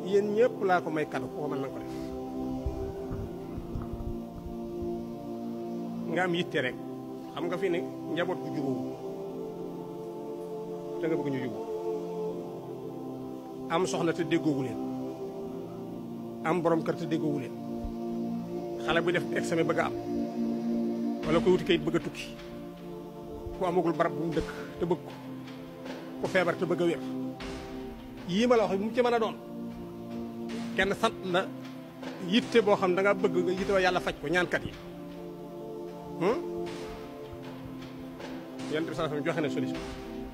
yéen ñëpp laa ko may kàddu ko mën na ko def nga am yitte rek xam nga fi ne njaboot bu jubóowu te nga bëgg ñu jubóo am soxna te déggoowu leen am borom kër te déggoowu leen xale bu def examen bëgg a am wala koy wuti kayit bëgg a tukki ku amagul barab bu mu dëkk te bëgg ko ku feebar te bëgg a wér yii ma la wax mu ci mën a doon kenn sant la yitte boo xam da nga bëgg nga yitte wa yàlla faj ko ñaankat yi yonent bi sallallahu alayhi wasallam joxe na solution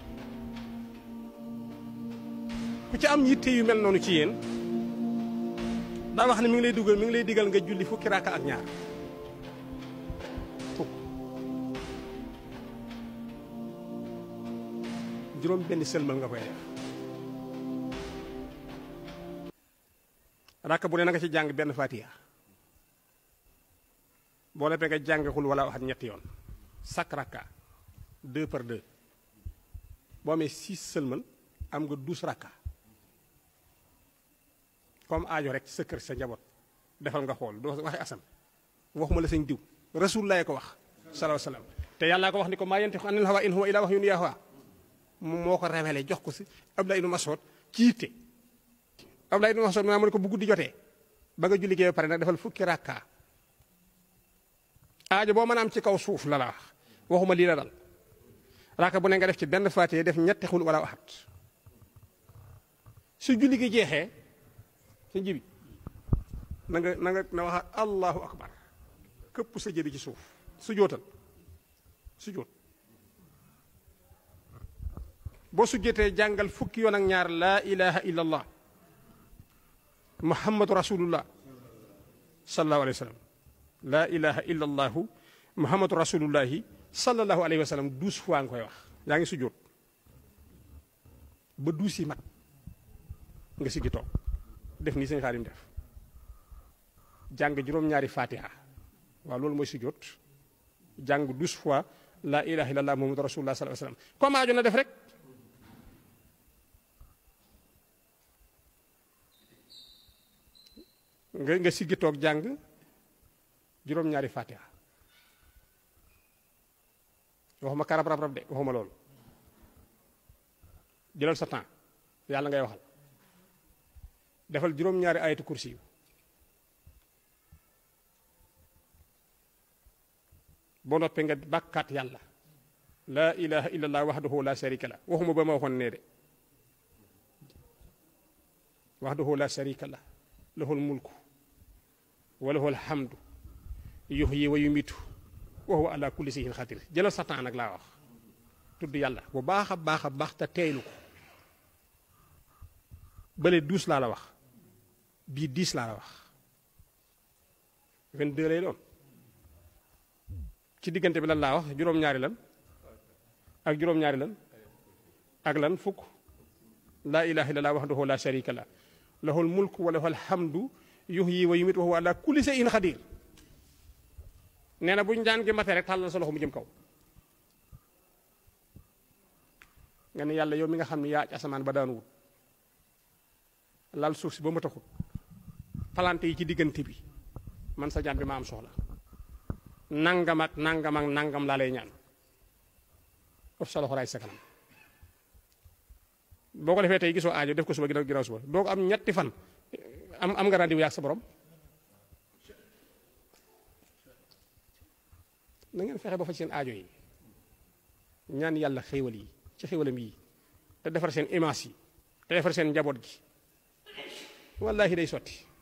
ku ci am yitte yu mel noonu ci yéen daa wax ne mi ngi lay dugal mi ngi lay digal nga julli fukki raaka ak ñaar fukk juróom benn sëlmal nga koy def raaka bu ne na nga ci jàng benn fatiha boo leppee nga jàng xul wala waxat ñetti yoon sak rakka deux par deux boo amee six sëlmal am nga douze rakka comme aajo rek sa kër sa njaboot defal nga xool doo waxe asam waxuma la sëñ diw rasulullah ko wax salaahu salaam te yàllaa ko wax ni ko maa yantiqu anil hawa in huwa illa wahyun yuuhaa moom moo ko révélé jox ko si Abdullah ibn Mas'ud ci yitte Abdullah ibn Mas'ud maa mu ne ko bu guddi jotee ba nga julli gee ba pare nag defal fukki rakka aajo boo mën a am ci kaw suuf la la wax waxuma lii la dal rakka bu ne nga def ci benn faatee def ñetti xul wala waxat su julli gi jeexee sa jibi na nga na nga na wax allahu akbar këpp sa jëbi ci suuf su jootal su joot boo su jotee jàngal fukki yoon ak ñaar laa ilaha illa allah muhammadu rasulullah sallallahu alayhi wa sallam laa ilaha illa allahu muhammadu rasulullahi sallallahu alayhi wa sallam douze fois nga koy wax yaa ngi su joot ba douze yi mat nga siggi toog def nii sëñ Xaadim def jàng juróom-ñaari fatiha waaw loolu mooy sujjóot jàng douze fois la ilaha illallah muhammadu rasulullah sallallahu alayhi wasallam comme aajo na def rek nga nga siggi toog jàng juróom-ñaari fatiha waxuma karab rab rab de waxuma loolu jëlal sa temps yàlla ngay waxal defal juróom-ñaari ayatu kursi yu boo noppee nga bàkkaat yàlla laa ilaha illallah wahdahu la sharika la waxuma ba ma waxoon nee de wahdahu la sharika la lahul mulku wa lahul hamdu yuhyi wa yumitu wa huwa ala kulli shay'in xadir jëlal sa temps nag laa wax tudd yàlla bu baax a baax a baax te teeylu ko bële douze laa la wax bii dix laa la wax vingt-deux lay doon ci diggante bi lan laa wax juróom-ñaari lan ak juróom-ñaari lan ak lan fukk laa ilaha illallah wahdahu la sharika la lahul mulku wa lahul hamdu yuhyi wa yumiitu wa huwa ala kulli shay'in xadir nee na bu ñu daan gi mate rek tàllal sa loxo mu jëm kaw nga ne yàlla yow mi nga xam ne yaa aj asamaan ba daan wut lal suuf si ba ma taxut palante yi ci diggante bi man sa jaam bi ma am soxla nangam ak nangam ak nangam laa lay ñaan of sa loxo raay sa kanam boo ko defee tey gisoo aajo def ko suba ginnaaw ginnaaw suba doo ko am ñetti fan am am nga rendez-vous yaag sa borom na ngeen fexe ba fa seen aajo yi ñaan yàlla xéewal yi ci xéewalam yi te defar seen image yi te defar seen njaboot gi wallahi day sotti